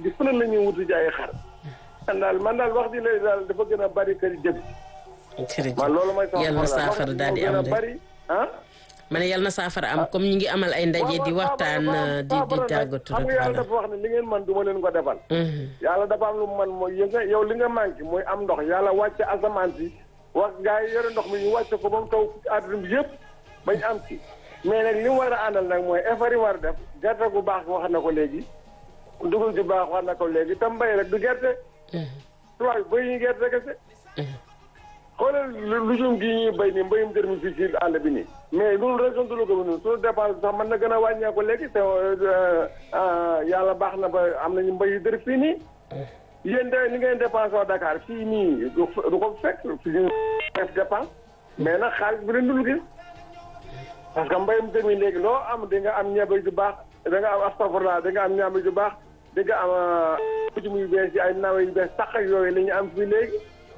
di fu ne la ñuy wuti ji ay xar man daal man daal wax ji lay daal dafa gën a bari kër jëf jërëjëf man loolu mooy sama yal na problème. saafara Wax ji daal di moo am gën a rek bari ah ma ne yal na saafara am comme ñu ngi amal ay ndaje di waxtaan di di tàggatu xam rek nga yàlla voilà. dafa wax ne li ngeen man du ma leen ko defal Mhm. yàlla dafa am lu mu man mooy yë nga yow li nga manqué mooy am ndox yàlla wàcce asamaan si wax gars yi yore ndox mi ñu wàcce ko ba mu taw àdduna bi yëpp bañ am ci mais nag li mu war a àndal nag mooy effort yi war a def gerte gu baax wax na ko léegi dugub ju baax wax na ko léegi tam mbay rek du gerte tubaab yi béy ñu gerte kese xoolal lu lujum gi ñuy béy nii mbéyum dër mi fii ci àll bi nii mais loolu région de Louga bi nii suñu dépense sax mën na gën a wàññeeku léegi te yàlla baax na ba am nañu mbéyu dër fii nii yéen de li ngeen dépensé waa Dakar fii nii du du ko fekk fi ñu def dépense mais nag xaalis bi leen dul gis parce que mbéyum dër mi léegi loo am di nga am ñebe ju baax da nga am astafurlah da nga am ñebe ju baax di nga am pujum yu bees yi ay nawe yu bees sax ak yooyu la ñu am fii léegi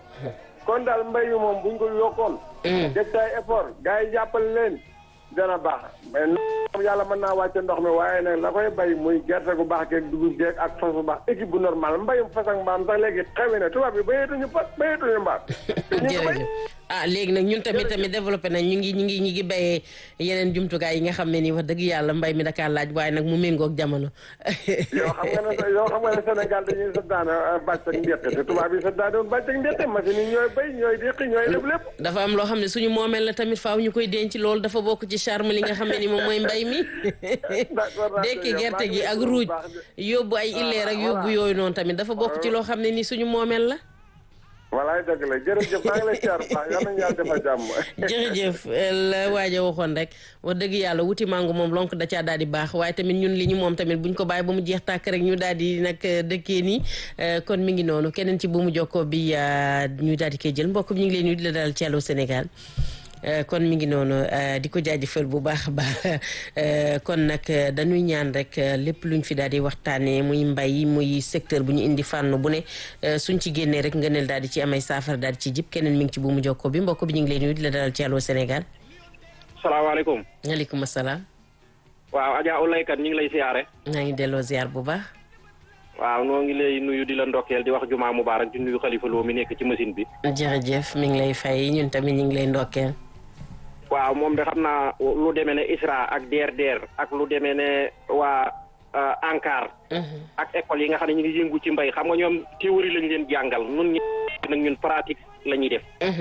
kon daal mbay mi moom buñ ko yokkoon. def ci ay effort gars yi jàppale leen dana baax mais ndox yàlla mën naa wàcce ndox mi waaye nag la koy bay muy gerte gu baax geeg dugub geeg ak fas bu baax équipe bu normal mbayum fas ak mbaam sax léegi xewe na tubaab yi bayeetuñu fas bayeetuñu mbaam. te ñu ngi bay jërëjëf ah léegi nag ñun tamit tamit développé nañ ñu ngi ñu ngi ñu ngi béyee yeneen jumtukaay yi nga xam ne nii wax dëgg yàlla mbay mi dakaa laaj waaye nag mu méngoog jamono. yoo xam nga ne yoo xam nga ne Sénégal dañuy santaane bàcc ak ndéqi te tubaab yi santaane woon bàcc ak ndéqi machine yi ñooy bay ñooy déqi ñooy def lépp. dafa am loo xam ne suñu moomeel la tamit faaw ñu koy denc loolu dafa bokk ci charme li nga xam ne ni moom mooy mbay mi. d'accord naa dekki yow gerte maa ngi gi lay ak gërëm bu ruuj baax de. yóbbu ay illeer ak voilà. yóbbu yooyu noonu tamit dafa bokk ci loo xam ne ni suñu moomeel la. walaay dëgg la jërëjëf maa ngi lay siyaar bu baax yal nañu yàlla defal jàmm. jërëjëf la waaja waxoon rek wax dëgg yàlla wuti mango moom lonk da caa daal di baax waaye tamit ñun li ñu moom tamit buñ ko bàyyi ba mu jeex tàkk rek ñu daal di nag dëkkee nii eh, kon mi ngi noonu keneen ci bu mu jokkoo bi ah, ñu daal di koy jël mbokk mi ñu ngi leen nuyu di la daal ci Allô Sénégal Eh, kon mi ngi noonu eh, di ko jaajëfal bu baax a baax eh, kon nag eh, dañuy ñaan rek eh, lépp luñ fi daal di waxtaanee muy mbay muy secteur bu ñu indi fànn bu ne eh, suñ ci génnee rek ngëneel daal di ci amay saafara daal di ci jib keneen mi ngi ci bu mu jokkoo bi mbokk bi ñu ngi leen nuyu di la dalal ci Allô Sénégal salaamaaleykum maaleykum salaam waaw Adja Oulaye ñu ngi lay siyaare maa ngi delloo ziar bu baax waaw noo ngi lay nuyu di la ndokkeel di wax jumaa mubaarak di nuyu xalifa loo mi nekk ci machine bi jërëjëf mi ngi lay fay ñun tamit ñu ngi lay ndokkeel waaw moom de xam naa lu demee ne ISRA ak DRDR ak lu demee ne waa euh, ANCAR ak école yi nga xam ne ñu ngi yëngu ci mbay xam nga ñoom théorie lañ leen jàngal nun ñi nag ñun pratique la ñuy def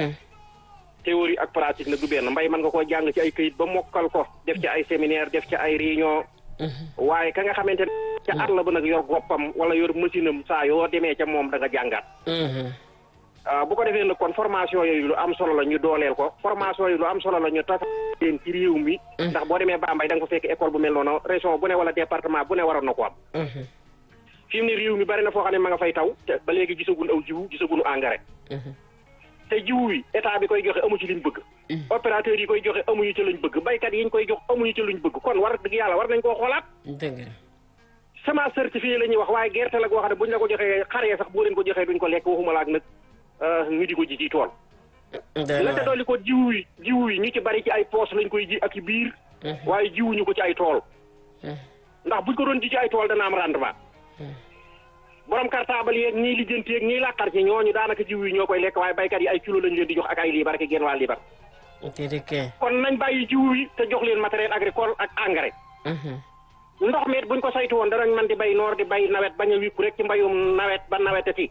théorie ak pratique nag du benn mbay mën nga koo jàng ci ay këyit ba mokkal ko def ci ay séminaire def ci ay réunion waaye ka nga xamante ne ca àll ba nag yor goppam wala yor machine am saa yoo demee ca moom da nga jàngaat ah bu ko defee nag kon formation yooyu lu am solo la ñu dooleel ko formation yi lu am solo la ñu tas leen ci réew mi ndax boo demee Bambey da nga fa fekk école bu mel noonu région bu ne wala département bu ne waroon na ko am fi mu ne réew mi bari na foo xam ne ma nga fay taw te ba léegi gisagun aw jiwu gisagun engrais te jiwu wi état bi koy joxe amu ci liñ bëgg opérateur yi koy joxe amuñu ci luñ bëgg baykat yi ñu koy jox amuñu ci luñ bëgg kon war dëgg yàlla war nañ koo xoolaat dëgg la semence certifiée la ñuy wax waaye gerte la goo xam ne buñ la ko joxee xaree sax boo leen ko joxee duñ ko lekk waxuma la ak nag ñu di ko ji ci tool la ca dolli ko jiwu yi jiwu yi ñu ci bari ci ay poos lañ koy ji ak i biir waaye jiwuñu ko ci ay tool ndax buñ ko doon ji ci ay tool dana am rendement borom cartable yeeg ñiy lijjanti yeeg ñiy làqar ci ñooñu daanaka jiw yi ñoo koy lekk waaye baykat yi ay kilo lañ leen di jox ak ay liibar ak genn waa liibar déedéet kon nañ bàyyi jiw yi te jox leen matériel agricole ak engrais ndox meet buñ ko saytu woon danañ man di bay noor di bay nawet bañ a wikku rek ci mbayum nawet ba nawetati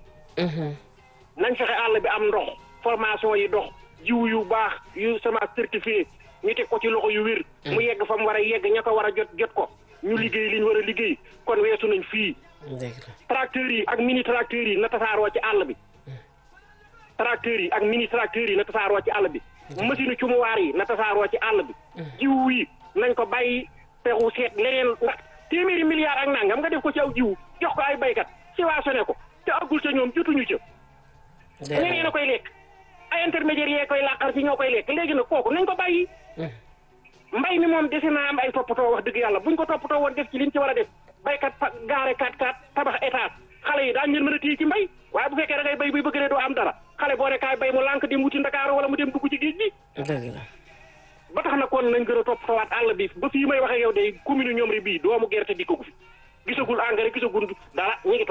nañ fexe àll bi am ndox formation yi dox jiw yu baax yu semence certifié ñu teg ko ci loxo yu wér mu yegg fa mu war a yegg ña ko war a jot jot ko ñu liggéey li ñu war a liggéey kon weesu nañ fii dëgg la tracteurs yi ak mini tracteurs yi na tasaaroo ci àll bi tracteurs yi ak mini tracteurs yi na tasaaroo ci àll bi machine cumuwaar yi na tasaaroo ci àll bi jiw yi nañ ko bàyyi pexu seet leneen ndax téeméeri milliards ak nangam nga def ko ci aw jiw jox ko ay baykat subventionné ko te aggul ca ñoom jotuñu ca ñeneen a koy lekk ay intermédiaires yee koy làqar ci ñoo koy lekk léegi nag kooku nañ ko bàyyi mbay mi moom dese naa am ay toppatoo wax dëgg yàlla buñ ko toppatoo woon def ci liñ ci war a def baykat fa gaare kat kat tabax étage xale yi daañu leen mën a téye ci mbay waaye bu fekkee da ngay bay buy bëgg ne doo am dara xale boo ne kaay bay mu lànk dem wuti Ndakaaru wala mu dem dugg ci géej gi dëgg la ba tax na kon nañ gën a toppatoowaat àll bi ba fii may waxee yow de commune ñoom ri bii doomu gerte di ko fi gisagul engrais gisagul dara ñu ngi